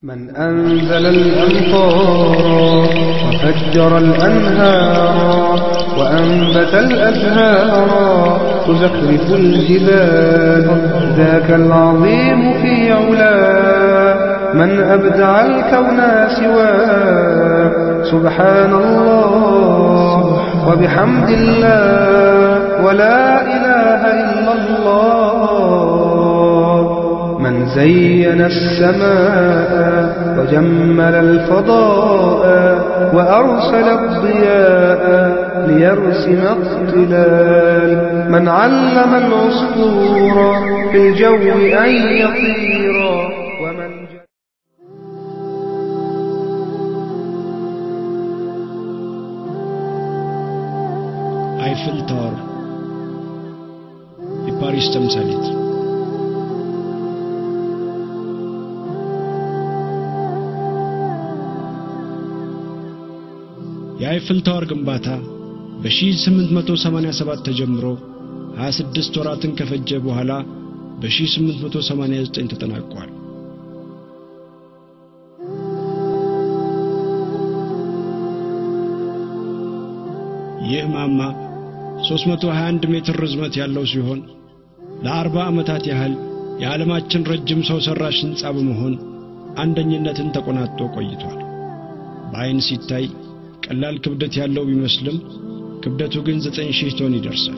من أنزل الأمطار وفجر الأنهار وأنبت الأزهار تزخرف الجبال ذاك العظيم في علاه من أبدع الكون سواه سبحان الله وبحمد الله ولا إله إلا الله من زين السماء وجمل الفضاء وأرسل الضياء ليرسم اقتلال من علم العصفور في الجو أن يطير ومن جعل አይፍል ታወር የፓሪስ ተምሳሌት የአይፍል ታወር ግንባታ በ1887 ተጀምሮ 26 ወራትን ከፈጀ በኋላ በ1889 ተጠናቋል። ይህ ማማ 321 ሜትር ርዝመት ያለው ሲሆን ለ40 ዓመታት ያህል የዓለማችን ረጅም ሰው ሠራሽ ሕንፃ በመሆን አንደኝነትን ተቆናጦ ቆይቷል። በዐይን ሲታይ ቀላል ክብደት ያለው ቢመስልም ክብደቱ ግን 9000 ቶን ይደርሳል።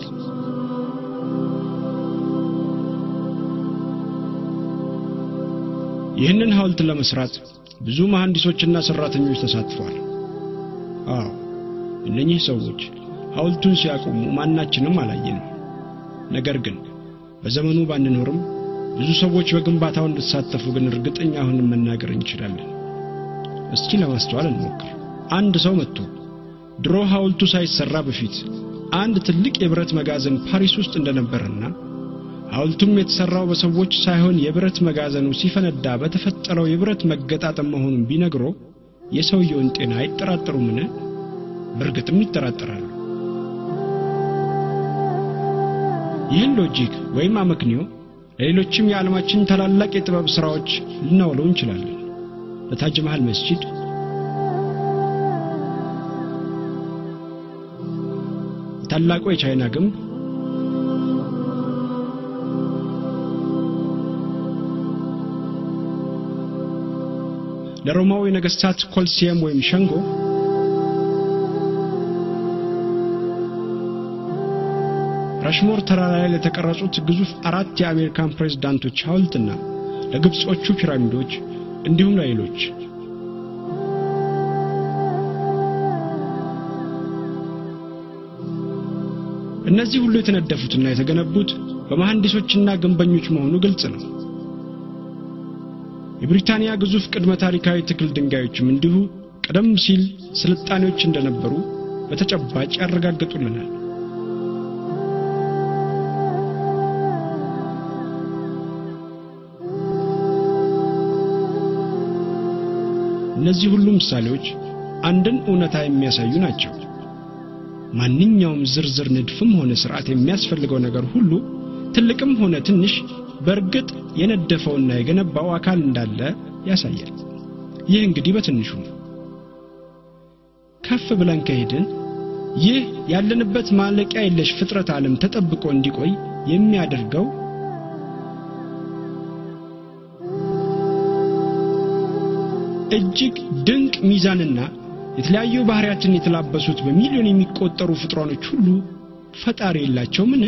ይህንን ሐውልት ለመስራት ብዙ መሐንዲሶችና ሠራተኞች ተሳትፈዋል። አዎ እነኚህ ሰዎች ሐውልቱን ሲያቆሙ ማናችንም አላየንም። ነገር ግን በዘመኑ ባንኖርም ብዙ ሰዎች በግንባታው እንድትሳተፉ ግን እርግጠኛ ሆነን መናገር እንችላለን። እስኪ ለማስተዋል እንሞክር። አንድ ሰው መጥቶ ድሮ ሐውልቱ ሳይሰራ በፊት አንድ ትልቅ የብረት መጋዘን ፓሪስ ውስጥ እንደነበረና ሐውልቱም የተሰራው በሰዎች ሳይሆን የብረት መጋዘኑ ሲፈነዳ በተፈጠረው የብረት መገጣጠም መሆኑን ቢነግሮ የሰውየውን ጤና አይጠራጠሩምን? በእርግጥም ይጠራጠራሉ። ይህን ሎጂክ ወይም አመክንዮ ለሌሎችም የዓለማችን ታላላቅ የጥበብ ሥራዎች ልናውለው እንችላለን። ለታጅ መሃል መስጂድ፣ ታላቁ የቻይና ግንብ፣ ለሮማው የነገሥታት ኮልሲየም ወይም ሸንጎ ራሽሞር ተራራ ላይ ለተቀረጹት ግዙፍ አራት የአሜሪካን ፕሬዝዳንቶች ሐውልትና ለግብጾቹ ፒራሚዶች እንዲሁም ለሌሎች እነዚህ ሁሉ የተነደፉትና የተገነቡት በመሐንዲሶችና ግንበኞች መሆኑ ግልጽ ነው። የብሪታንያ ግዙፍ ቅድመ ታሪካዊ ትክል ድንጋዮችም እንዲሁ ቀደም ሲል ስልጣኔዎች እንደነበሩ በተጨባጭ ያረጋግጡልናል። እነዚህ ሁሉ ምሳሌዎች አንድን እውነታ የሚያሳዩ ናቸው። ማንኛውም ዝርዝር ንድፍም ሆነ ሥርዓት የሚያስፈልገው ነገር ሁሉ ትልቅም ሆነ ትንሽ በእርግጥ የነደፈውና የገነባው አካል እንዳለ ያሳያል። ይህ እንግዲህ በትንሹ ነው። ከፍ ብለን ከሄድን ይህ ያለንበት ማለቂያ የለሽ ፍጥረት ዓለም ተጠብቆ እንዲቆይ የሚያደርገው እጅግ ድንቅ ሚዛንና የተለያዩ ባህሪያትን የተላበሱት በሚሊዮን የሚቆጠሩ ፍጥሯኖች ሁሉ ፈጣሪ የላቸውምን?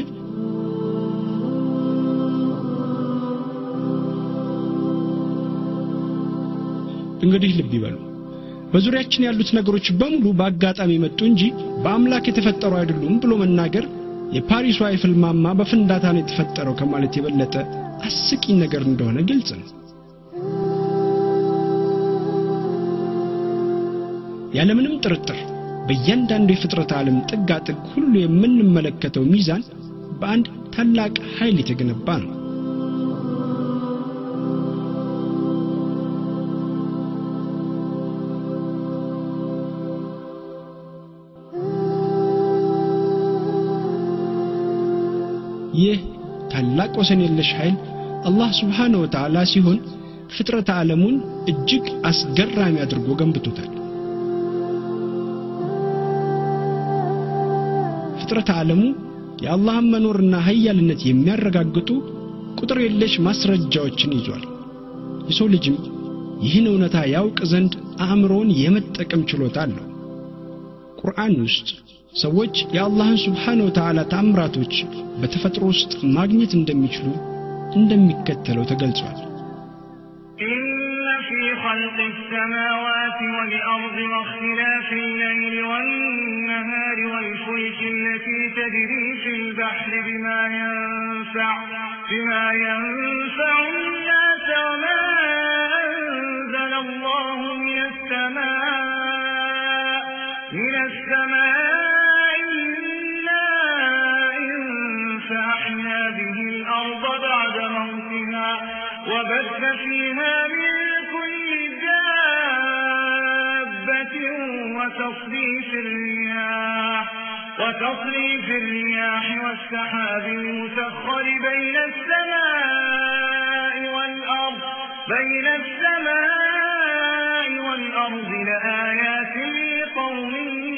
እንግዲህ ልብ ይበሉ። በዙሪያችን ያሉት ነገሮች በሙሉ በአጋጣሚ መጡ እንጂ በአምላክ የተፈጠሩ አይደሉም ብሎ መናገር የፓሪሱ አይፍል ማማ በፍንዳታ ነው የተፈጠረው ከማለት የበለጠ አስቂኝ ነገር እንደሆነ ግልጽ ነው። ያለምንም ጥርጥር በእያንዳንዱ የፍጥረት ዓለም ጥጋ ጥግ ሁሉ የምንመለከተው ሚዛን በአንድ ታላቅ ኃይል የተገነባ ነው። ይህ ታላቅ ወሰን የለሽ ኃይል አላህ ስብሓነሁ ወተዓላ ሲሆን ፍጥረተ ዓለሙን እጅግ አስገራሚ አድርጎ ገንብቶታል። ፍጥረተ ዓለሙ የአላህን መኖርና ኃያልነት የሚያረጋግጡ ቁጥር የለሽ ማስረጃዎችን ይዟል። የሰው ልጅም ይህን እውነታ ያውቅ ዘንድ አእምሮውን የመጠቀም ችሎታ አለው። ቁርአን ውስጥ ሰዎች የአላህን ስብሓነ ወተዓላ ታምራቶች በተፈጥሮ ውስጥ ማግኘት እንደሚችሉ እንደሚከተለው ተገልጿል። إن في خلق السماوات والأرض واختلاف الليل والنهار والفلك التي تجري في البحر بما ينفع بما ينفع الناس وما أنزل الله من السماء من السماء من ماء فأحيا به الأرض بعد موتها وبث فيها من كل دابة وتصريف الرياح وتصريف الرياح والسحاب المسخر بين السماء والأرض بين السماء والأرض لآيات لقوم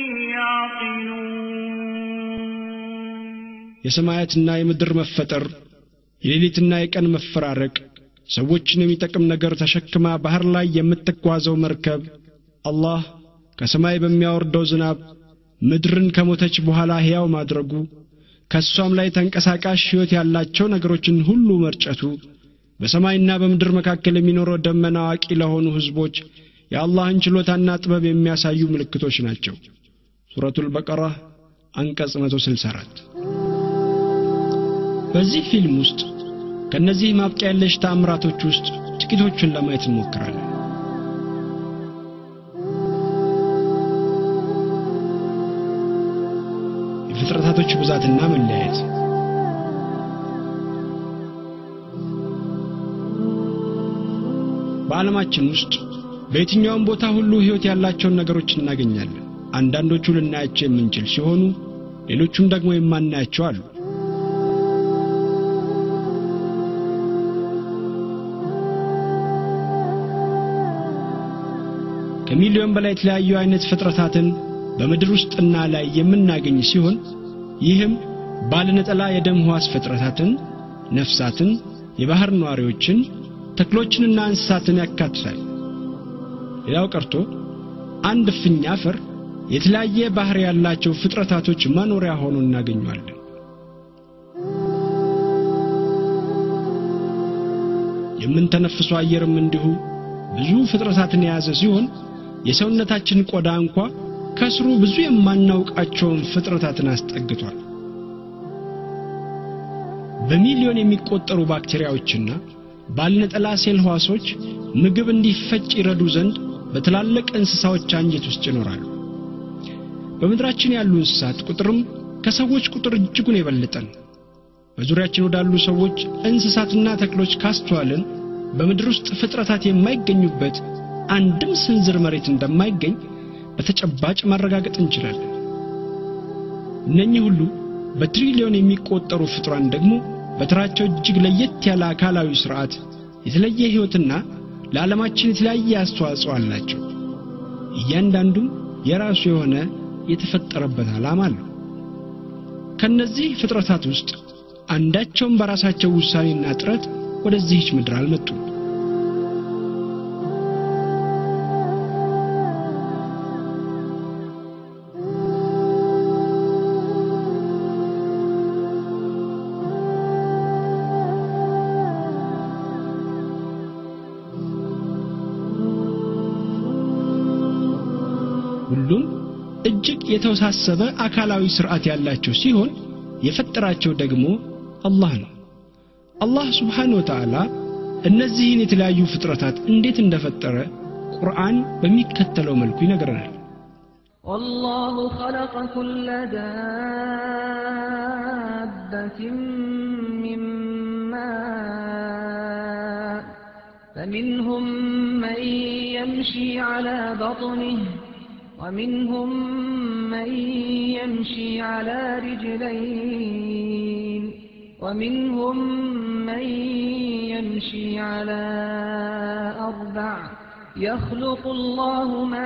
يعقلون የሰማያትና የምድር መፈጠር፣ የሌሊትና የቀን መፈራረቅ፣ ሰዎችን የሚጠቅም ነገር ተሸክማ ባህር ላይ የምትጓዘው መርከብ፣ አላህ ከሰማይ በሚያወርደው ዝናብ ምድርን ከሞተች በኋላ ሕያው ማድረጉ፣ ከእሷም ላይ ተንቀሳቃሽ ሕይወት ያላቸው ነገሮችን ሁሉ መርጨቱ፣ በሰማይና በምድር መካከል የሚኖረው ደመና አዋቂ ለሆኑ ሕዝቦች የአላህን ችሎታና ጥበብ የሚያሳዩ ምልክቶች ናቸው። ሱረቱል በቀራ አንቀጽ 164 በዚህ ፊልም ውስጥ ከነዚህ ማብቂያ የለሽ ተአምራቶች ውስጥ ጥቂቶቹን ለማየት እንሞክራለን። የፍጥረታቶች ብዛትና መለያየት በዓለማችን ውስጥ በየትኛውም ቦታ ሁሉ ሕይወት ያላቸውን ነገሮች እናገኛለን። አንዳንዶቹ ልናያቸው የምንችል ሲሆኑ ሌሎቹም ደግሞ የማናያቸው አሉ። ከሚሊዮን በላይ የተለያዩ አይነት ፍጥረታትን በምድር ውስጥና ላይ የምናገኝ ሲሆን ይህም ባለነጠላ የደም ሕዋስ ፍጥረታትን፣ ነፍሳትን፣ የባህር ነዋሪዎችን፣ ተክሎችንና እንስሳትን ያካትታል። ሌላው ቀርቶ አንድ እፍኝ አፈር የተለያየ ባህር ያላቸው ፍጥረታቶች መኖሪያ ሆኖ እናገኘዋለን። የምንተነፍሰው አየርም እንዲሁ ብዙ ፍጥረታትን የያዘ ሲሆን የሰውነታችን ቆዳ እንኳ ከስሩ ብዙ የማናውቃቸውን ፍጥረታትን አስጠግቷል። በሚሊዮን የሚቆጠሩ ባክቴሪያዎችና ባለነጠላ ሴል ሕዋሶች ምግብ እንዲፈጭ ይረዱ ዘንድ በትላልቅ እንስሳዎች አንጀት ውስጥ ይኖራሉ። በምድራችን ያሉ እንስሳት ቁጥርም ከሰዎች ቁጥር እጅጉን የበለጠ ነው። በዙሪያችን ወዳሉ ሰዎች እንስሳትና ተክሎች ካስተዋልን በምድር ውስጥ ፍጥረታት የማይገኙበት አንድም ስንዝር መሬት እንደማይገኝ በተጨባጭ ማረጋገጥ እንችላለን። እነኚህ ሁሉ በትሪሊዮን የሚቆጠሩ ፍጡራን ደግሞ በተራቸው እጅግ ለየት ያለ አካላዊ ስርዓት፣ የተለየ ሕይወትና ለዓለማችን የተለያየ አስተዋጽኦ አላቸው። እያንዳንዱም የራሱ የሆነ የተፈጠረበት ዓላማ አለው። ከነዚህ ፍጥረታት ውስጥ አንዳቸውም በራሳቸው ውሳኔና ጥረት ወደዚህች ምድር አልመጡም። ሁሉም እጅግ የተወሳሰበ አካላዊ ስርዓት ያላቸው ሲሆን የፈጠራቸው ደግሞ አላህ ነው። አላህ ስብሓን ወተዓላ እነዚህን የተለያዩ ፍጥረታት እንዴት እንደፈጠረ ቁርአን በሚከተለው መልኩ ይነግረናል። والله خلق كل دابة من ماء فمنهم من يمشي على بطنه ومنهم من يمشي على رجلين ومنهم من يمشي على أربع يخلق الله ما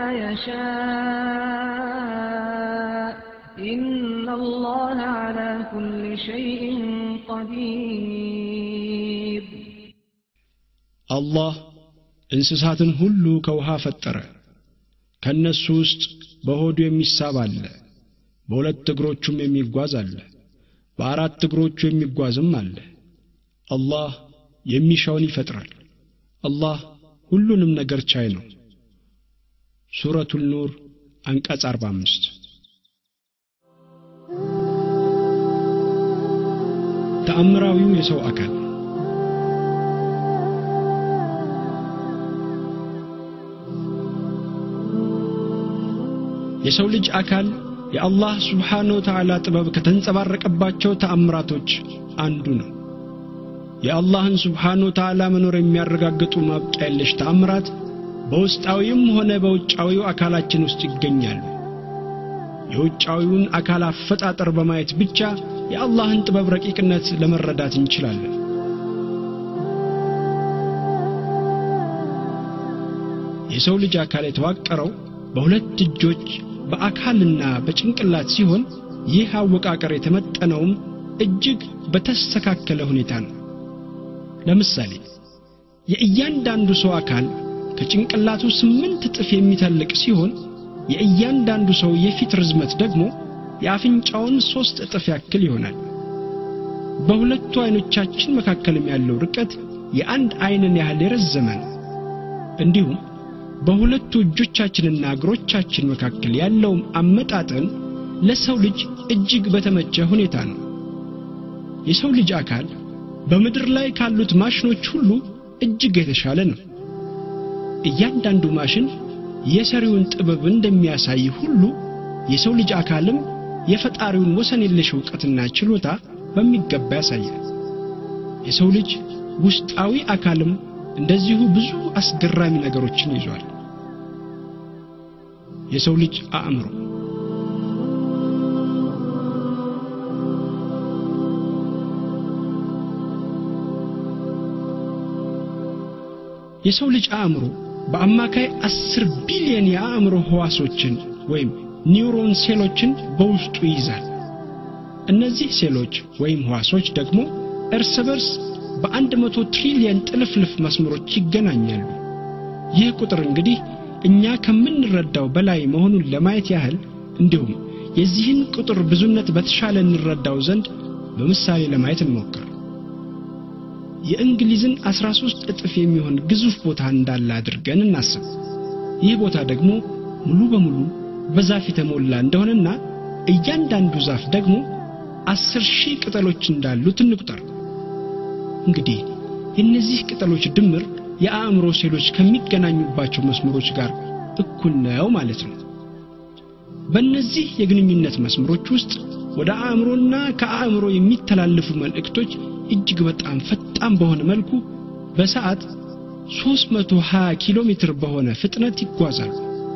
يشاء إن الله على كل شيء قدير አላህ እንስሳትን ሁሉ ከውሃ ፈጠረ ከእነሱ ውስጥ በሆዱ የሚሳብ አለ በሁለት እግሮቹም የሚጓዝ አለ በአራት እግሮቹ የሚጓዝም አለ አላህ የሚሻውን ይፈጥራል አላህ ሁሉንም ነገር ቻይ ነው ሱረቱል ኑር አንቀጽ 45 ተአምራዊው የሰው አካል የሰው ልጅ አካል የአላህ ስብሓነ ወተዓላ ጥበብ ከተንጸባረቀባቸው ተአምራቶች አንዱ ነው የአላህን ስብሓነ ወተዓላ መኖር የሚያረጋግጡ ማብቂያ የለሽ ተአምራት በውስጣዊም ሆነ በውጫዊው አካላችን ውስጥ ይገኛሉ የውጫዊውን አካል አፈጣጠር በማየት ብቻ የአላህን ጥበብ ረቂቅነት ለመረዳት እንችላለን የሰው ልጅ አካል የተዋቀረው በሁለት እጆች በአካልና በጭንቅላት ሲሆን ይህ አወቃቀር የተመጠነውም እጅግ በተስተካከለ ሁኔታ ነው ለምሳሌ የእያንዳንዱ ሰው አካል ከጭንቅላቱ ስምንት እጥፍ የሚተልቅ ሲሆን የእያንዳንዱ ሰው የፊት ርዝመት ደግሞ የአፍንጫውን ሦስት እጥፍ ያክል ይሆናል በሁለቱ አይኖቻችን መካከልም ያለው ርቀት የአንድ አይንን ያህል የረዘመ ነው እንዲሁም በሁለቱ እጆቻችንና እግሮቻችን መካከል ያለውም አመጣጠን ለሰው ልጅ እጅግ በተመቸ ሁኔታ ነው የሰው ልጅ አካል በምድር ላይ ካሉት ማሽኖች ሁሉ እጅግ የተሻለ ነው እያንዳንዱ ማሽን የሰሪውን ጥበብ እንደሚያሳይ ሁሉ የሰው ልጅ አካልም የፈጣሪውን ወሰን የለሽ እውቀትና ችሎታ በሚገባ ያሳያል የሰው ልጅ ውስጣዊ አካልም እንደዚሁ ብዙ አስገራሚ ነገሮችን ይዟል የሰው ልጅ አእምሮ የሰው ልጅ አእምሮ በአማካይ አስር ቢሊዮን የአእምሮ ህዋሶችን ወይም ኒውሮን ሴሎችን በውስጡ ይይዛል እነዚህ ሴሎች ወይም ህዋሶች ደግሞ እርስ በርስ በአንድ መቶ ትሪሊየን ጥልፍልፍ መስመሮች ይገናኛሉ ይህ ቁጥር እንግዲህ እኛ ከምንረዳው በላይ መሆኑን ለማየት ያህል እንዲሁም የዚህን ቁጥር ብዙነት በተሻለ እንረዳው ዘንድ በምሳሌ ለማየት እንሞክር የእንግሊዝን 13 እጥፍ የሚሆን ግዙፍ ቦታ እንዳለ አድርገን እናስብ ይህ ቦታ ደግሞ ሙሉ በሙሉ በዛፍ የተሞላ እንደሆነና እያንዳንዱ ዛፍ ደግሞ አስር ሺህ ቅጠሎች እንዳሉት እንቁጠር እንግዲህ የእነዚህ ቅጠሎች ድምር የአእምሮ ሴሎች ከሚገናኙባቸው መስመሮች ጋር እኩል ነው ማለት ነው በእነዚህ የግንኙነት መስመሮች ውስጥ ወደ አእምሮና ከአእምሮ የሚተላለፉ መልእክቶች እጅግ በጣም ፈጣን በሆነ መልኩ በሰዓት 320 ኪሎ ሜትር በሆነ ፍጥነት ይጓዛሉ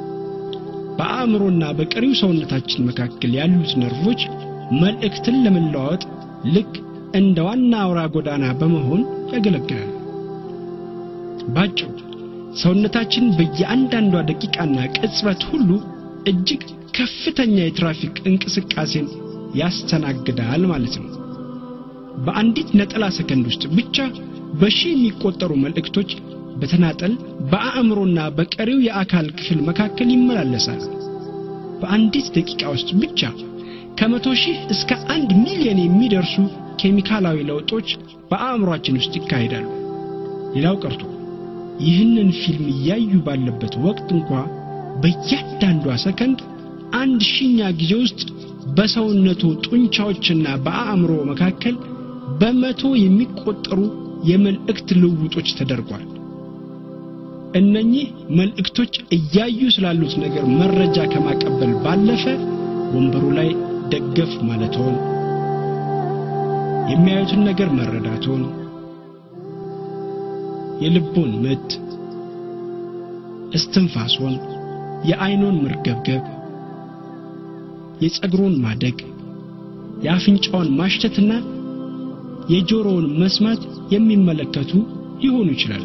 በአእምሮና በቀሪው ሰውነታችን መካከል ያሉት ነርቮች መልእክትን ለመለዋወጥ ልክ እንደ ዋና አውራ ጎዳና በመሆን ያገለግላሉ ባጭሩ ሰውነታችን በየአንዳንዷ ደቂቃና ቅጽበት ሁሉ እጅግ ከፍተኛ የትራፊክ እንቅስቃሴን ያስተናግዳል ማለት ነው በአንዲት ነጠላ ሰከንድ ውስጥ ብቻ በሺህ የሚቆጠሩ መልእክቶች በተናጠል በአእምሮና በቀሪው የአካል ክፍል መካከል ይመላለሳሉ በአንዲት ደቂቃ ውስጥ ብቻ ከመቶ ሺህ እስከ አንድ ሚሊዮን የሚደርሱ ኬሚካላዊ ለውጦች በአእምሯችን ውስጥ ይካሄዳሉ ሌላው ቀርቶ ይህንን ፊልም እያዩ ባለበት ወቅት እንኳ በእያንዳንዷ ሰከንድ አንድ ሺኛ ጊዜ ውስጥ በሰውነቱ ጡንቻዎችና በአእምሮ መካከል በመቶ የሚቆጠሩ የመልእክት ልውጦች ተደርጓል እነኚህ መልእክቶች እያዩ ስላሉት ነገር መረጃ ከማቀበል ባለፈ ወንበሩ ላይ ደገፍ ማለትዎን የሚያዩትን ነገር መረዳትዎን የልቦን ምት እስትንፋስዎን የአይኖን መርገብገብ የጸጉሮን ማደግ የአፍንጫውን ማሽተትና የጆሮውን መስማት የሚመለከቱ ሊሆኑ ይችላሉ።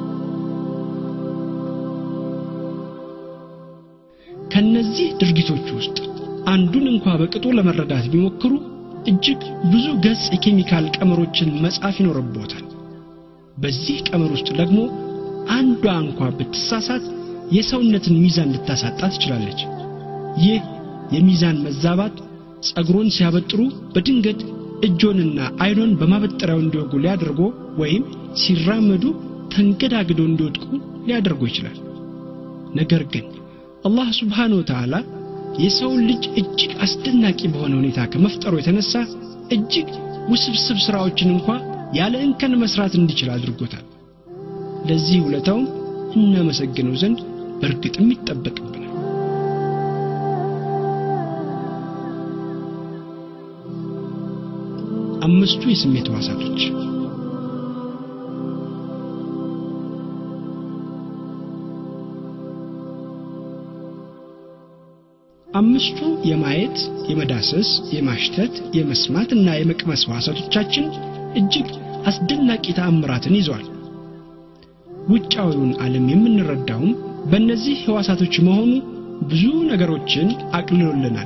ከነዚህ ድርጊቶች ውስጥ አንዱን እንኳ በቅጡ ለመረዳት ቢሞክሩ እጅግ ብዙ ገጽ የኬሚካል ቀመሮችን መጻፍ ይኖርቦታል። በዚህ ቀመር ውስጥ ደግሞ አንዷ እንኳ ብትሳሳት የሰውነትን ሚዛን ልታሳጣ ትችላለች። ይህ የሚዛን መዛባት ጸጉሮን ሲያበጥሩ በድንገት እጆንና አይኖን በማበጠሪያው እንዲወጉ ሊያደርጎ ወይም ሲራመዱ ተንገዳግደው እንዲወድቁ ሊያደርጎ ይችላል። ነገር ግን አላህ ስብሓነ ወተዓላ የሰውን ልጅ እጅግ አስደናቂ በሆነ ሁኔታ ከመፍጠሩ የተነሳ እጅግ ውስብስብ ሥራዎችን እንኳ ያለ እንከን መስራት እንዲችል አድርጎታል። ለዚህ ውለታውም እናመሰግነው ዘንድ በእርግጥም ይጠበቅብናል። አምስቱ የስሜት ሕዋሳቶች አምስቱ የማየት፣ የመዳሰስ፣ የማሽተት፣ የመስማት እና የመቅመስ ሕዋሳቶቻችን እጅግ አስደናቂ ተአምራትን ይዘዋል። ውጫዊውን ዓለም የምንረዳውም በእነዚህ ሕዋሳቶች መሆኑ ብዙ ነገሮችን አቅልሎልናል።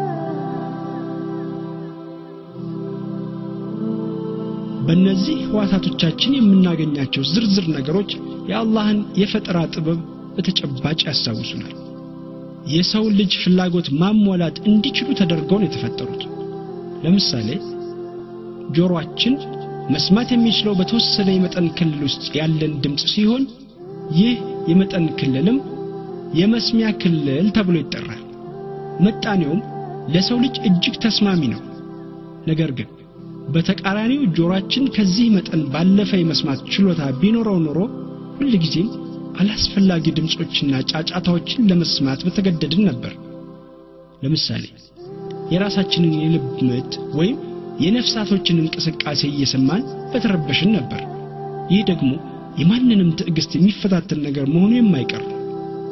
በእነዚህ ሕዋሳቶቻችን የምናገኛቸው ዝርዝር ነገሮች የአላህን የፈጠራ ጥበብ በተጨባጭ ያስታውሱናል። የሰውን ልጅ ፍላጎት ማሟላት እንዲችሉ ተደርገው ነው የተፈጠሩት። ለምሳሌ ጆሮአችን መስማት የሚችለው በተወሰነ የመጠን ክልል ውስጥ ያለን ድምፅ ሲሆን ይህ የመጠን ክልልም የመስሚያ ክልል ተብሎ ይጠራል። ምጣኔውም ለሰው ልጅ እጅግ ተስማሚ ነው። ነገር ግን በተቃራኒው ጆሮአችን ከዚህ መጠን ባለፈ የመስማት ችሎታ ቢኖረው ኖሮ ሁልጊዜም አላስፈላጊ ድምፆችና ጫጫታዎችን ለመስማት በተገደድን ነበር። ለምሳሌ የራሳችንን የልብ ምት ወይም የነፍሳቶችን እንቅስቃሴ እየሰማን በተረበሽን ነበር። ይህ ደግሞ የማንንም ትዕግስት የሚፈታተን ነገር መሆኑ የማይቀር ነው።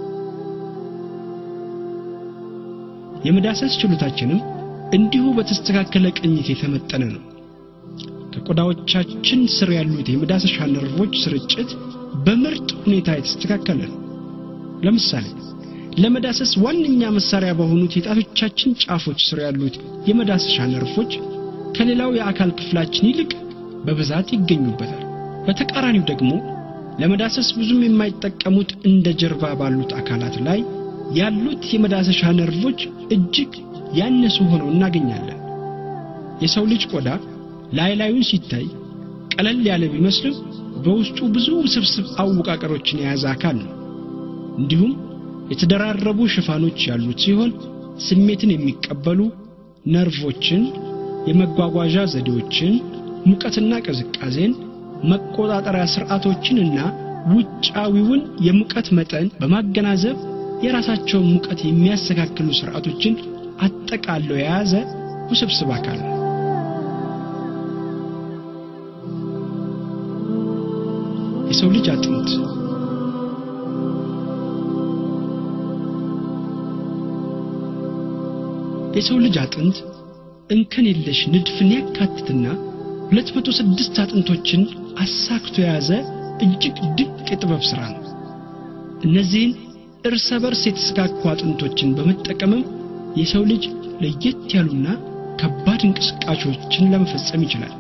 የመዳሰስ ችሎታችንም እንዲሁ በተስተካከለ ቅኝት የተመጠነ ነው። ከቆዳዎቻችን ስር ያሉት የመዳሰሻ ነርቮች ስርጭት በምርጥ ሁኔታ የተስተካከለ ነው። ለምሳሌ ለመዳሰስ ዋነኛ መሳሪያ በሆኑት የጣቶቻችን ጫፎች ስር ያሉት የመዳሰሻ ነርቮች ከሌላው የአካል ክፍላችን ይልቅ በብዛት ይገኙበታል። በተቃራኒው ደግሞ ለመዳሰስ ብዙም የማይጠቀሙት እንደ ጀርባ ባሉት አካላት ላይ ያሉት የመዳሰሻ ነርቮች እጅግ ያነሱ ሆነው እናገኛለን። የሰው ልጅ ቆዳ ላይ ላዩን ሲታይ ቀለል ያለ ቢመስልም በውስጡ ብዙ ውስብስብ አወቃቀሮችን የያዘ አካል ነው። እንዲሁም የተደራረቡ ሽፋኖች ያሉት ሲሆን ስሜትን የሚቀበሉ ነርቮችን፣ የመጓጓዣ ዘዴዎችን፣ ሙቀትና ቅዝቃዜን፣ መቆጣጠሪያ ስርዓቶችንና ውጫዊውን የሙቀት መጠን በማገናዘብ የራሳቸውን ሙቀት የሚያስተካክሉ ስርዓቶችን አጠቃለው የያዘ ውስብስብ አካል ነው። የሰው ልጅ አጥንት የሰው ልጅ አጥንት እንከን የለሽ ንድፍን ያካትትና 206 አጥንቶችን አሳክቶ የያዘ እጅግ ድንቅ የጥበብ ሥራ ነው። እነዚህን እርሰ በርስ የተሰካኩ አጥንቶችን በመጠቀምም የሰው ልጅ ለየት ያሉና ከባድ እንቅስቃሴዎችን ለመፈጸም ይችላል።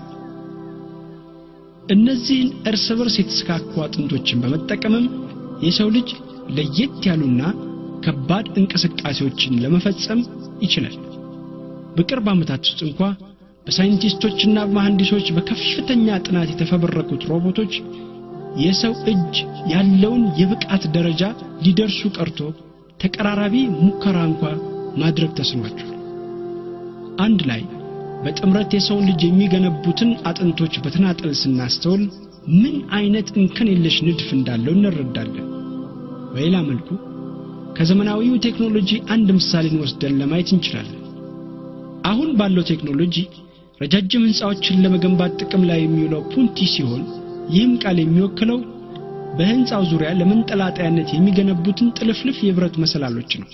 እነዚህን እርስ በርስ የተሰካኩ አጥንቶችን በመጠቀምም የሰው ልጅ ለየት ያሉና ከባድ እንቅስቃሴዎችን ለመፈጸም ይችላል። በቅርብ ዓመታት ውስጥ እንኳ በሳይንቲስቶችና መሐንዲሶች በከፍተኛ ጥናት የተፈበረኩት ሮቦቶች የሰው እጅ ያለውን የብቃት ደረጃ ሊደርሱ ቀርቶ ተቀራራቢ ሙከራ እንኳ ማድረግ ተስኗቸዋል። አንድ ላይ በጥምረት የሰውን ልጅ የሚገነቡትን አጥንቶች በተናጠል ስናስተውል ምን አይነት እንከን የለሽ ንድፍ እንዳለው እንረዳለን። በሌላ መልኩ ከዘመናዊው ቴክኖሎጂ አንድ ምሳሌን ወስደን ለማየት እንችላለን። አሁን ባለው ቴክኖሎጂ ረጃጅም ሕንፃዎችን ለመገንባት ጥቅም ላይ የሚውለው ፑንቲ ሲሆን ይህም ቃል የሚወክለው በሕንፃው ዙሪያ ለመንጠላጠያነት የሚገነቡትን ጥልፍልፍ የብረት መሰላሎች ነው።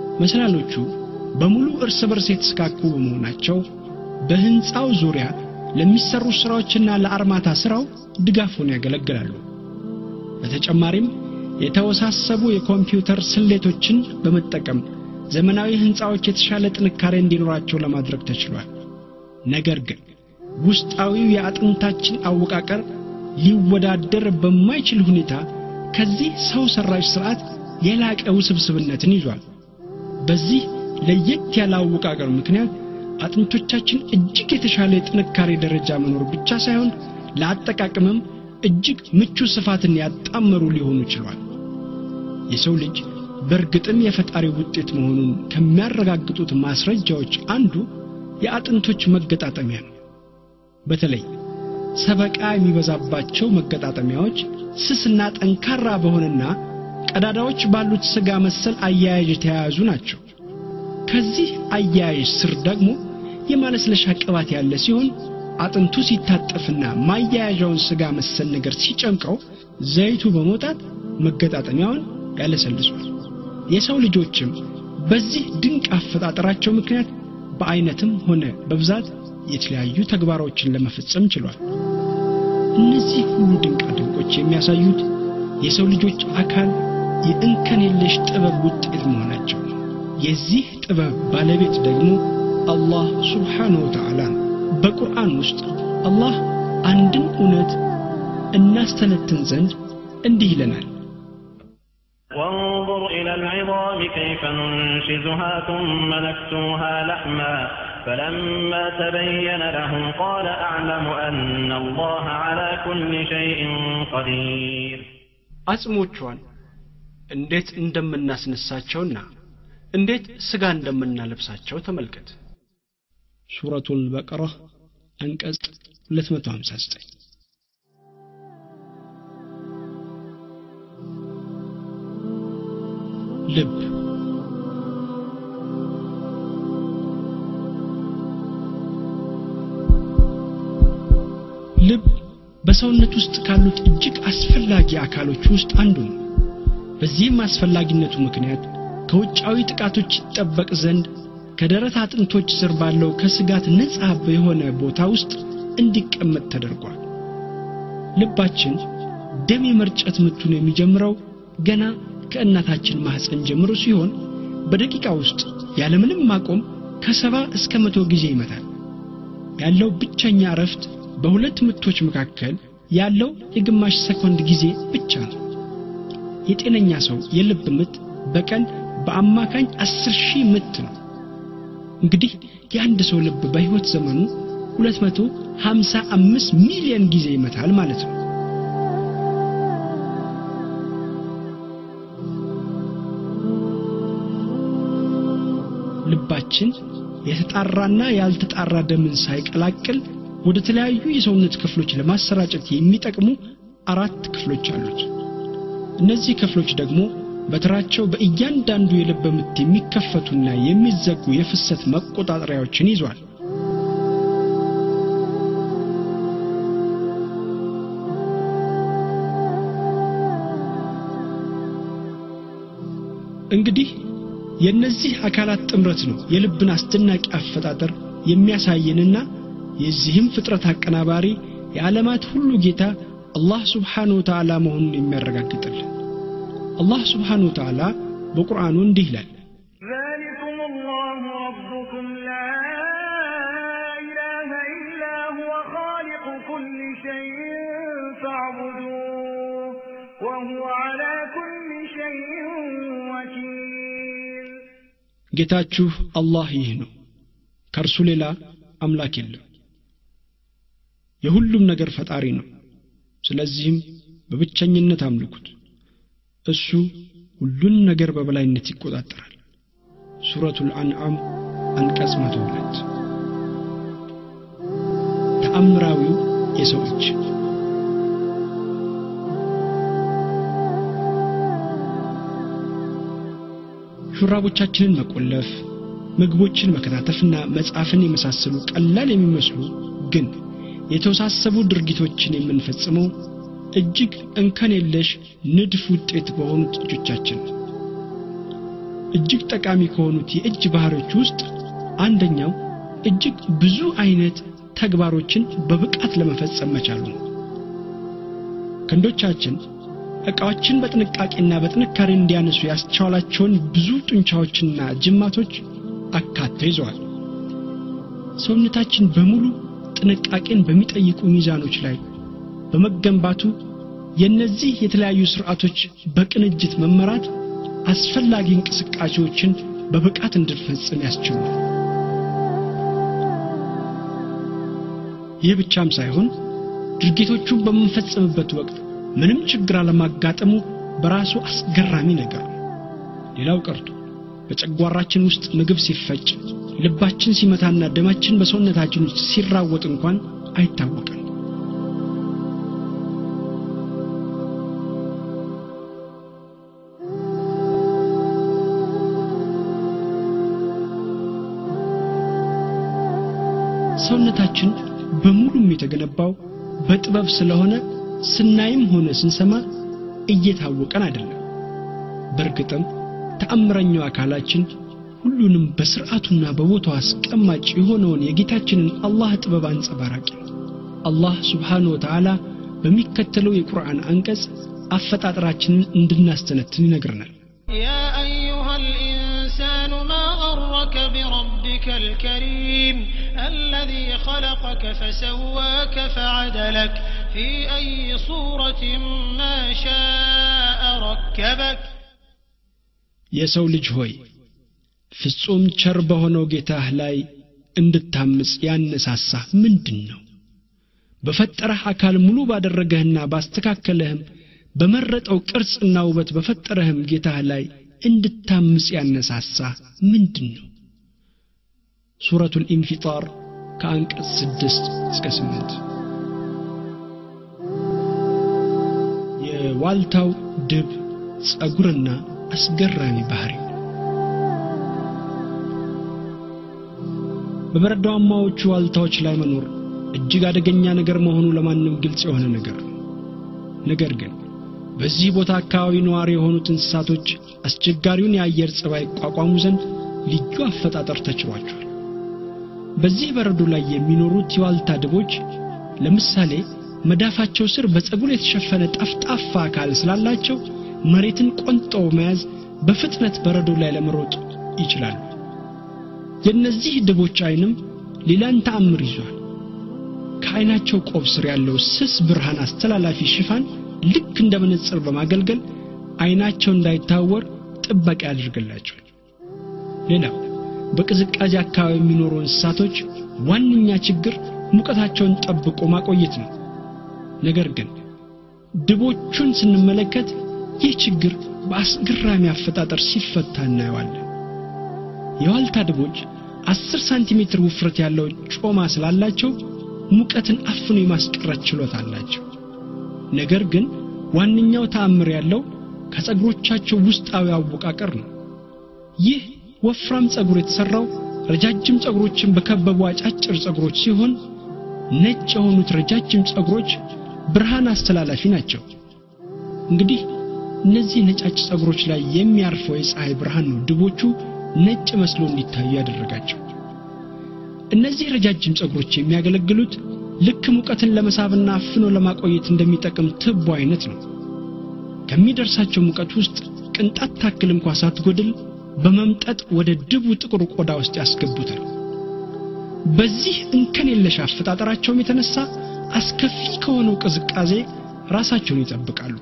መሰላሎቹ በሙሉ እርስ በርስ የተሰካኩ በመሆናቸው በሕንፃው ዙሪያ ለሚሰሩ ስራዎችና ለአርማታ ስራው ድጋፍ ሆነው ያገለግላሉ። በተጨማሪም የተወሳሰቡ የኮምፒውተር ስሌቶችን በመጠቀም ዘመናዊ ህንፃዎች የተሻለ ጥንካሬ እንዲኖራቸው ለማድረግ ተችሏል። ነገር ግን ውስጣዊው የአጥንታችን አወቃቀር ሊወዳደር በማይችል ሁኔታ ከዚህ ሰው ሰራሽ ስርዓት የላቀ ውስብስብነትን ይዟል። በዚህ ለየት ያለ አወቃቀር ምክንያት አጥንቶቻችን እጅግ የተሻለ የጥንካሬ ደረጃ መኖር ብቻ ሳይሆን ለአጠቃቀምም እጅግ ምቹ ስፋትን ያጣመሩ ሊሆኑ ችሏል። የሰው ልጅ በእርግጥም የፈጣሪ ውጤት መሆኑን ከሚያረጋግጡት ማስረጃዎች አንዱ የአጥንቶች መገጣጠሚያ ነው። በተለይ ሰበቃ የሚበዛባቸው መገጣጠሚያዎች ስስና ጠንካራ በሆነና ቀዳዳዎች ባሉት ስጋ መሰል አያያዥ የተያያዙ ናቸው። ከዚህ አያያዥ ስር ደግሞ የማለስለሻ ቅባት ያለ ሲሆን አጥንቱ ሲታጠፍና ማያያዣውን ስጋ መሰል ነገር ሲጨምቀው ዘይቱ በመውጣት መገጣጠሚያውን ያለሰልሷል። የሰው ልጆችም በዚህ ድንቅ አፈጣጠራቸው ምክንያት በአይነትም ሆነ በብዛት የተለያዩ ተግባሮችን ለመፈጸም ችሏል። እነዚህ ሁሉ ድንቃ ድንቆች የሚያሳዩት የሰው ልጆች አካል የእንከን የለሽ ጥበብ ውጤት መሆናቸው ነው። የዚህ ጥበብ ባለቤት ደግሞ አላህ ሱብሓነሁ ወተዓላ ነው። በቁርአን ውስጥ አላህ አንድን እውነት እናስተነትን ዘንድ እንዲህ ይለናል። وانظر إلى العظام كيف ننشزها ثم نكسوها لحما فلما تبين له قال أعلم أن الله على كل شيء قدير አጽሞቿን እንዴት እንደምናስነሳቸውና እንዴት ስጋ እንደምናለብሳቸው ተመልከት። ሱረቱል በቀራ አንቀጽ 259 ልብ ልብ በሰውነት ውስጥ ካሉት እጅግ አስፈላጊ አካሎች ውስጥ አንዱ ነው። በዚህም አስፈላጊነቱ ምክንያት ከውጫዊ ጥቃቶች ይጠበቅ ዘንድ ከደረት አጥንቶች ስር ባለው ከስጋት ነጻ የሆነ ቦታ ውስጥ እንዲቀመጥ ተደርጓል። ልባችን ደም የመርጨት ምቱን የሚጀምረው ገና ከእናታችን ማህፀን ጀምሮ ሲሆን በደቂቃ ውስጥ ያለምንም ማቆም ከሰባ እስከ መቶ ጊዜ ይመታል። ያለው ብቸኛ እረፍት በሁለት ምቶች መካከል ያለው የግማሽ ሰኮንድ ጊዜ ብቻ ነው። የጤነኛ ሰው የልብ ምት በቀን በአማካኝ አስር ሺህ ምት ነው። እንግዲህ የአንድ ሰው ልብ በሕይወት ዘመኑ 255 ሚሊዮን ጊዜ ይመታል ማለት ነው። ልባችን የተጣራና ያልተጣራ ደምን ሳይቀላቅል ወደ ተለያዩ የሰውነት ክፍሎች ለማሰራጨት የሚጠቅሙ አራት ክፍሎች አሉት። እነዚህ ክፍሎች ደግሞ በተራቸው በእያንዳንዱ የልብ ምት የሚከፈቱና የሚዘጉ የፍሰት መቆጣጠሪያዎችን ይዟል። እንግዲህ የእነዚህ አካላት ጥምረት ነው የልብን አስደናቂ አፈጣጠር የሚያሳየንና የዚህም ፍጥረት አቀናባሪ የዓለማት ሁሉ ጌታ አላህ ስብሓንሁ ወተዓላ መሆኑን የሚያረጋግጥልን። አላህ ስብሓንሁ ወተዓላ በቁርአኑ እንዲህ ይላል ذلكم الله ربكم لا إله إلا هو خالق كل شيء فاعبدوه وهو على كل شيء وكيل ጌታችሁ አላህ ይህ ነው፣ ከእርሱ ሌላ አምላክ የለም። የሁሉም ነገር ፈጣሪ ነው። ስለዚህም በብቸኝነት አምልኩት። እሱ ሁሉን ነገር በበላይነት ይቆጣጠራል። ሱረቱል አንዓም አንቀጽ 102 ተአምራዊው የሰው እጅ ሹራቦቻችንን መቆለፍ፣ ምግቦችን መከታተፍና መጻፍን የመሳሰሉ ቀላል የሚመስሉ ግን የተወሳሰቡ ድርጊቶችን የምንፈጽመው እጅግ እንከን የለሽ ንድፍ ውጤት በሆኑት እጆቻችን ነው። እጅግ ጠቃሚ ከሆኑት የእጅ ባህሪዎች ውስጥ አንደኛው እጅግ ብዙ አይነት ተግባሮችን በብቃት ለመፈጸም መቻሉ ነው። ክንዶቻችን ዕቃዎችን በጥንቃቄና በጥንካሬ እንዲያነሱ ያስቻላቸውን ብዙ ጡንቻዎችና ጅማቶች አካተው ይዘዋል። ሰውነታችን በሙሉ ጥንቃቄን በሚጠይቁ ሚዛኖች ላይ በመገንባቱ የእነዚህ የተለያዩ ስርዓቶች በቅንጅት መመራት አስፈላጊ እንቅስቃሴዎችን በብቃት እንድንፈጽም ያስችላል። ይህ ብቻም ሳይሆን ድርጊቶቹን በምንፈጽምበት ወቅት ምንም ችግር አለማጋጠሙ በራሱ አስገራሚ ነገር ነው። ሌላው ቀርቶ በጨጓራችን ውስጥ ምግብ ሲፈጭ ልባችን ሲመታና ደማችን በሰውነታችን ውስጥ ሲራወጥ እንኳን አይታወቅም። ሰውነታችን በሙሉም የተገነባው በጥበብ ስለሆነ ስናይም ሆነ ስንሰማ እየታወቀን አይደለም። በእርግጥም ተአምረኛው አካላችን ሁሉንም በስርዓቱና በቦታው አስቀማጭ የሆነውን የጌታችንን አላህ ጥበብ አንጸባራቂ ነው። አላህ ስብሓንሁ ወተዓላ በሚከተለው የቁርአን አንቀጽ አፈጣጠራችንን እንድናስተነትን ይነግረናል። يا أيها الإنسان ما غرك بربك الكريم الذي خلقك فسواك فعدلك في أي صورة ما شاء ركبك የሰው ልጅ ሆይ ፍጹም ቸር በሆነው ጌታህ ላይ እንድታምፅ ያነሳሳህ ምንድን ነው? በፈጠረህ አካል ሙሉ ባደረገህና ባስተካከለህም በመረጠው ቅርጽና ውበት በፈጠረህም ጌታህ ላይ እንድታምፅ ያነሳሳህ ምንድን ነው? ሱረቱል ኢንፊጣር ከአንቀጽ ስድስት እስከ ስምንት የዋልታው ድብ ጸጉርና አስገራሚ ባህሪ በበረዷማዎቹ ዋልታዎች ላይ መኖር እጅግ አደገኛ ነገር መሆኑ ለማንም ግልጽ የሆነ ነገር ነው። ነገር ግን በዚህ ቦታ አካባቢ ነዋሪ የሆኑት እንስሳቶች አስቸጋሪውን የአየር ጸባይ ይቋቋሙ ዘንድ ልዩ አፈጣጠር ተችሏቸዋል። በዚህ በረዶ ላይ የሚኖሩት የዋልታ ድቦች ለምሳሌ መዳፋቸው ስር በፀጉር የተሸፈነ ጠፍጣፋ አካል ስላላቸው መሬትን ቆንጠው መያዝ በፍጥነት በረዶ ላይ ለመሮጥ ይችላሉ። የእነዚህ ድቦች አይንም ሌላን ተአምር ይዟል። ከአይናቸው ቆብ ስር ያለው ስስ ብርሃን አስተላላፊ ሽፋን ልክ እንደ መነጽር በማገልገል አይናቸው እንዳይታወር ጥበቃ ያደርግላቸዋል። ሌላው በቅዝቃዜ አካባቢ የሚኖሩ እንስሳቶች ዋነኛ ችግር ሙቀታቸውን ጠብቆ ማቆየት ነው። ነገር ግን ድቦቹን ስንመለከት ይህ ችግር በአስገራሚ አፈጣጠር ሲፈታ እናየዋለን። የዋልታ ድቦች አስር ሳንቲሜትር ውፍረት ያለው ጮማ ስላላቸው ሙቀትን አፍኖ የማስቀረት ችሎታ አላቸው። ነገር ግን ዋነኛው ተአምር ያለው ከጸጉሮቻቸው ውስጣዊ አወቃቀር ነው። ይህ ወፍራም ጸጉር የተሰራው ረጃጅም ጸጉሮችን በከበቡ አጫጭር ጸጉሮች ሲሆን ነጭ የሆኑት ረጃጅም ጸጉሮች ብርሃን አስተላላፊ ናቸው። እንግዲህ እነዚህ ነጫጭ ጸጉሮች ላይ የሚያርፈው የፀሐይ ብርሃን ነው ድቦቹ ነጭ መስሎ እንዲታዩ ያደረጋቸው። እነዚህ ረጃጅም ጸጉሮች የሚያገለግሉት ልክ ሙቀትን ለመሳብና አፍኖ ለማቆየት እንደሚጠቅም ትቦ አይነት ነው። ከሚደርሳቸው ሙቀት ውስጥ ቅንጣት ታክል እንኳ ሳትጎድል በመምጠጥ ወደ ድቡ ጥቁር ቆዳ ውስጥ ያስገቡታል። በዚህ እንከን የለሽ አፈጣጠራቸውም የተነሳ አስከፊ ከሆነው ቅዝቃዜ ራሳቸውን ይጠብቃሉ።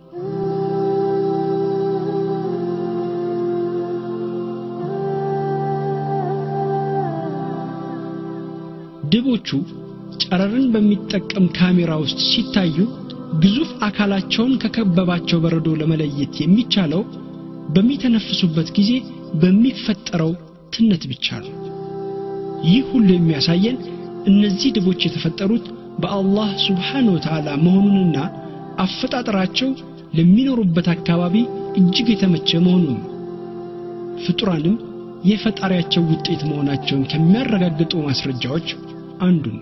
ድቦቹ ጨረርን በሚጠቀም ካሜራ ውስጥ ሲታዩ ግዙፍ አካላቸውን ከከበባቸው በረዶ ለመለየት የሚቻለው በሚተነፍሱበት ጊዜ በሚፈጠረው ትነት ብቻ ነው። ይህ ሁሉ የሚያሳየን እነዚህ ድቦች የተፈጠሩት በአላህ ሱብሓነ ወተዓላ መሆኑንና አፈጣጠራቸው ለሚኖሩበት አካባቢ እጅግ የተመቸ መሆኑን ነው። ፍጡራንም የፈጣሪያቸው ውጤት መሆናቸውን ከሚያረጋግጡ ማስረጃዎች አንዱ ነው።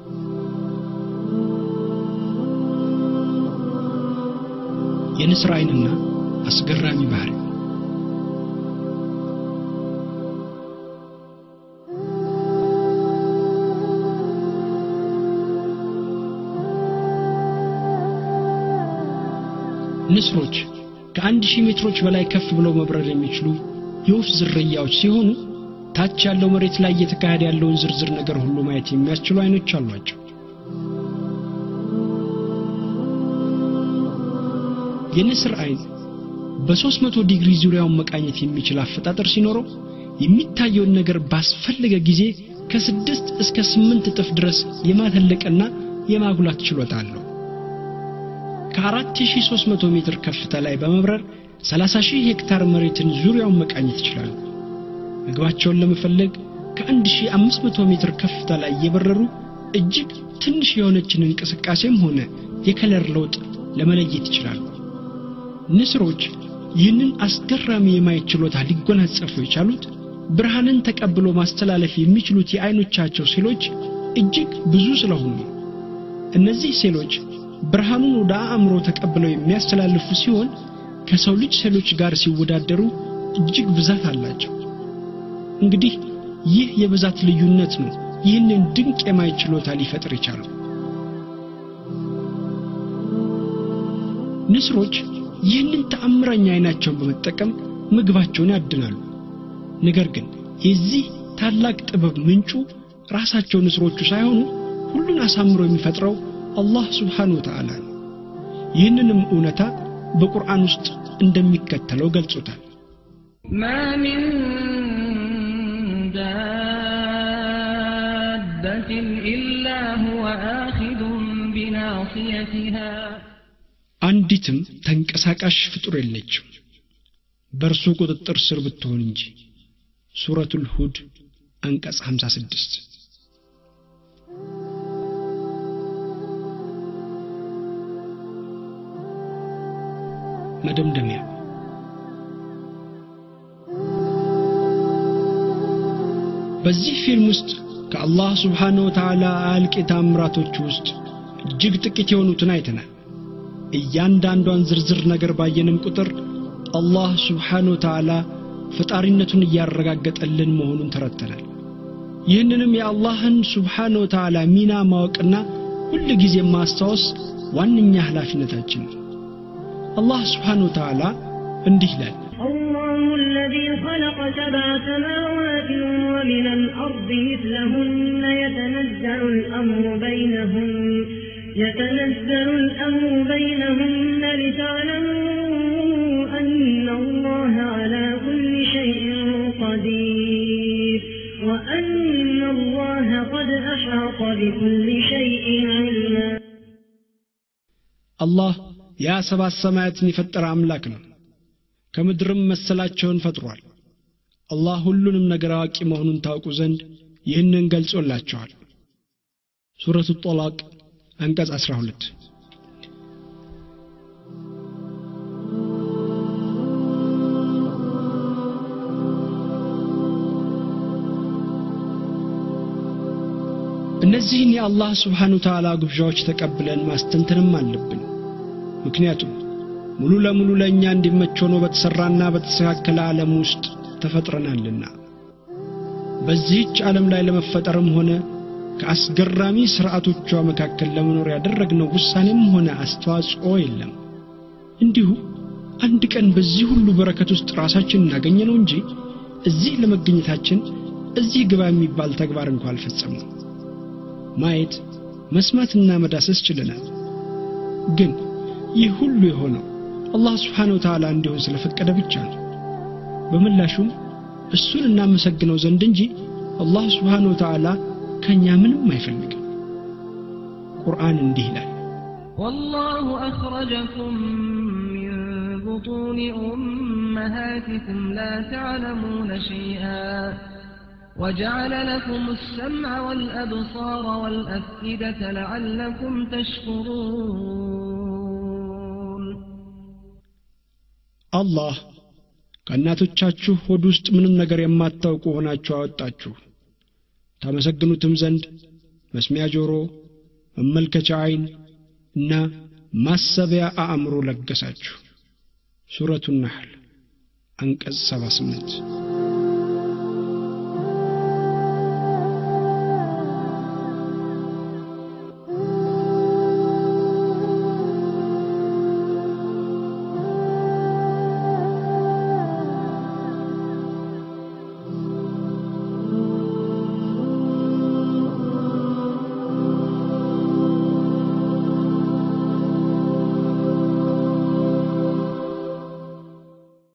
የንስር አይንና አስገራሚ ባህሪ ንስሮች ከአንድ ሺህ ሜትሮች በላይ ከፍ ብለው መብረር የሚችሉ የወፍ ዝርያዎች ሲሆኑ ታች ያለው መሬት ላይ እየተካሄደ ያለውን ዝርዝር ነገር ሁሉ ማየት የሚያስችሉ አይኖች አሏቸው። የንስር አይን በ300 ዲግሪ ዙሪያውን መቃኘት የሚችል አፈጣጠር ሲኖረው የሚታየውን ነገር ባስፈለገ ጊዜ ከስድስት እስከ ስምንት እጥፍ ድረስ የማተለቅና የማጉላት ችሎታ አለው። ከ4300 ሜትር ከፍታ ላይ በመብረር 30 ሺህ ሄክታር መሬትን ዙሪያውን መቃኘት ይችላሉ። ምግባቸውን ለመፈለግ ከ1500 ሜትር ከፍታ ላይ እየበረሩ እጅግ ትንሽ የሆነችን እንቅስቃሴም ሆነ የከለር ለውጥ ለመለየት ይችላሉ። ንስሮች ይህንን አስገራሚ የማየት ችሎታ ሊጎናጸፉ የቻሉት ብርሃንን ተቀብሎ ማስተላለፍ የሚችሉት የአይኖቻቸው ሴሎች እጅግ ብዙ ስለሆኑ ነው። እነዚህ ሴሎች ብርሃኑን ወደ አእምሮ ተቀብለው የሚያስተላልፉ ሲሆን ከሰው ልጅ ሴሎች ጋር ሲወዳደሩ እጅግ ብዛት አላቸው። እንግዲህ ይህ የብዛት ልዩነት ነው ይህንን ድንቅ የማየት ችሎታ ሊፈጥር የቻለው። ንስሮች ይህንን ተአምረኛ አይናቸውን በመጠቀም ምግባቸውን ያድናሉ። ነገር ግን የዚህ ታላቅ ጥበብ ምንጩ ራሳቸው ንስሮቹ ሳይሆኑ ሁሉን አሳምሮ የሚፈጥረው አላህ ስብሓንሁ ወተዓላ ነው። ይህንንም እውነታ በቁርአን ውስጥ እንደሚከተለው ገልጾታል። ما من دابة إلا هو آخذ بناصيتها አንዲትም ተንቀሳቃሽ ፍጡር የለችም በእርሱ ቁጥጥር ስር ብትሆን እንጂ። ሱረቱል ሁድ አንቀጽ 56 መደምደሚያ በዚህ ፊልም ውስጥ ከአላህ ስብሓነ ወተዓላ አያልቅ ታምራቶች ውስጥ እጅግ ጥቂት የሆኑትን አይተናል። እያንዳንዷን ዝርዝር ነገር ባየንም ቁጥር አላህ ስብሓነ ወተዓላ ፈጣሪነቱን እያረጋገጠልን መሆኑን ተረድተናል። ይህንንም የአላህን ስብሓነ ወተዓላ ሚና ማወቅና ሁል ጊዜ ማስታወስ ዋነኛ ኃላፊነታችን ነው። አላህ ስብሓነ ወተዓላ እንዲህ ይላል الله الذي خلق سبع سماوات ومن الأرض مثلهن يتنزل الأمر بينهن يتنزل الأمر بينهن لتعلموا أن الله على كل شيء قدير وأن الله قد أحاط بكل شيء علما አላህ ያ ሰባት ሰማያትን የፈጠረ አምላክ ነው። ከምድርም መሰላቸውን ፈጥሯል። አላህ ሁሉንም ነገር አዋቂ መሆኑን ታውቁ ዘንድ ይህንን ገልጾላቸዋል። ሱረቱ ጦላቅ አንቀጽ 12 እነዚህን የአላህ ስብሓን ወተዓላ ግብዣዎች ተቀብለን ማስተንተንም አለብን። ምክንያቱም ሙሉ ለሙሉ ለእኛ እንዲመች ሆኖ በተሠራና በተስተካከለ ዓለም ውስጥ ተፈጥረናልና በዚህች ዓለም ላይ ለመፈጠርም ሆነ ከአስገራሚ ሥርዓቶቿ መካከል ለመኖር ያደረግነው ውሳኔም ሆነ አስተዋጽኦ የለም። እንዲሁ አንድ ቀን በዚህ ሁሉ በረከት ውስጥ ራሳችን እናገኘ ነው እንጂ እዚህ ለመገኘታችን እዚህ ግባ የሚባል ተግባር እንኳ አልፈጸምነው። ማየት መስማትና መዳሰስ ችለናል። ግን ይህ ሁሉ የሆነው አላህ ስብሓነሁ ወተዓላ እንዲሆን ስለፈቀደ ብቻ ነው። በምላሹም እሱን እናመሰግነው ዘንድ እንጂ አላህ ስብሓነሁ ወተዓላ ከእኛ ምንም አይፈልግም። ቁርአን እንዲህ ይላል والله أخرجكم من بطون أمهاتكم لا تعلمون شيئا وجعل لكم السمع والأبصار والأفئدة لعلكم تشكرون አላህ ከእናቶቻችሁ ሆድ ውስጥ ምንም ነገር የማታውቁ ሆናችሁ አወጣችሁ ታመሰግኑትም ዘንድ መስሚያ ጆሮ፣ መመልከቻ ዓይን እና ማሰቢያ አእምሮ ለገሳችሁ። ሱረቱ ነሕል አንቀጽ 78